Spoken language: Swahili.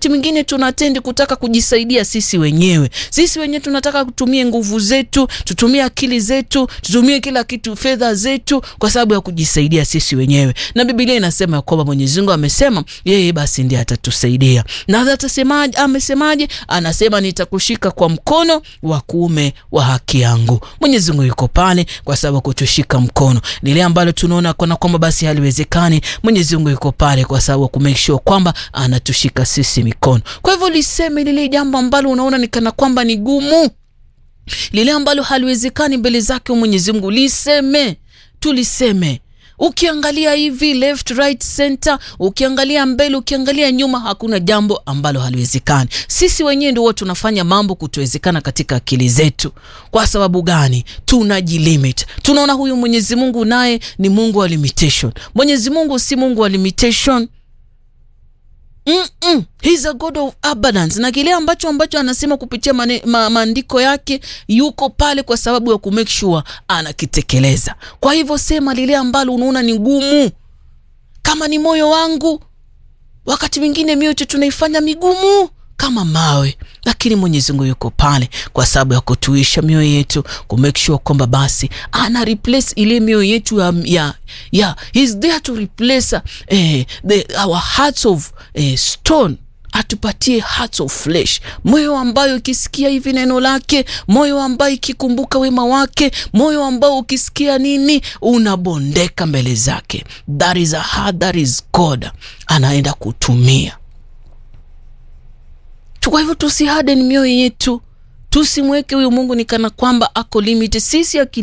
wakati mwingine tunatendi kutaka kujisaidia sisi wenyewe. Sisi wenyewe tunataka kutumia nguvu zetu, tutumie akili zetu, tutumie kila kitu, fedha zetu, kwa sababu ya kujisaidia sisi wenyewe. Na Biblia inasema kwamba Mwenyezi Mungu amesema yeye basi ndiye atatusaidia. Na atasemaje? Amesemaje? Anasema nitakushika kwa mkono wa kuume wa haki yangu. Mwenyezi Mungu yuko pale kwa sababu kutushika mkono lile ambalo tunaona kana kwamba basi haliwezekani. Mwenyezi Mungu yuko pale kwa sababu ku make sure kwamba anatushika sisi mikono. Kwa hivyo liseme lile jambo ambalo unaona ni kana kwamba ni gumu, lile ambalo haliwezekani mbele zake Mwenyezi Mungu, liseme, tuliseme Ukiangalia hivi left right center, ukiangalia mbele, ukiangalia nyuma, hakuna jambo ambalo haliwezekani. Sisi wenyewe ndio tunafanya mambo kutowezekana katika akili zetu. Kwa sababu gani? Tunajilimit. Tunaona huyu Mwenyezi Mungu naye ni Mungu wa limitation. Mwenyezi Mungu si Mungu wa limitation. Mm -mm. He's a God of abundance, na kile ambacho ambacho anasema kupitia ma, maandiko yake yuko pale kwa sababu ya kumake sure anakitekeleza. Kwa hivyo sema lile ambalo unaona ni ngumu, kama ni moyo wangu. Wakati mwingine mioyo tunaifanya migumu kama mawe, lakini Mwenyezi Mungu yuko pale kwa sababu ya kutuisha mioyo yetu, ku make sure kwamba basi ana replace ile mioyo yetu ya, ya, ya he's there to replace eh, the, our hearts of eh, stone atupatie hearts of flesh, moyo ambayo ukisikia hivi neno lake, moyo ambayo ikikumbuka wema wake, moyo ambao ukisikia nini unabondeka mbele zake. That is a heart that is God anaenda kutumia kwa hivyo tusiharden mioyo yetu, tusimweke huyu Mungu ni kana kwamba ako limit. Sisi akili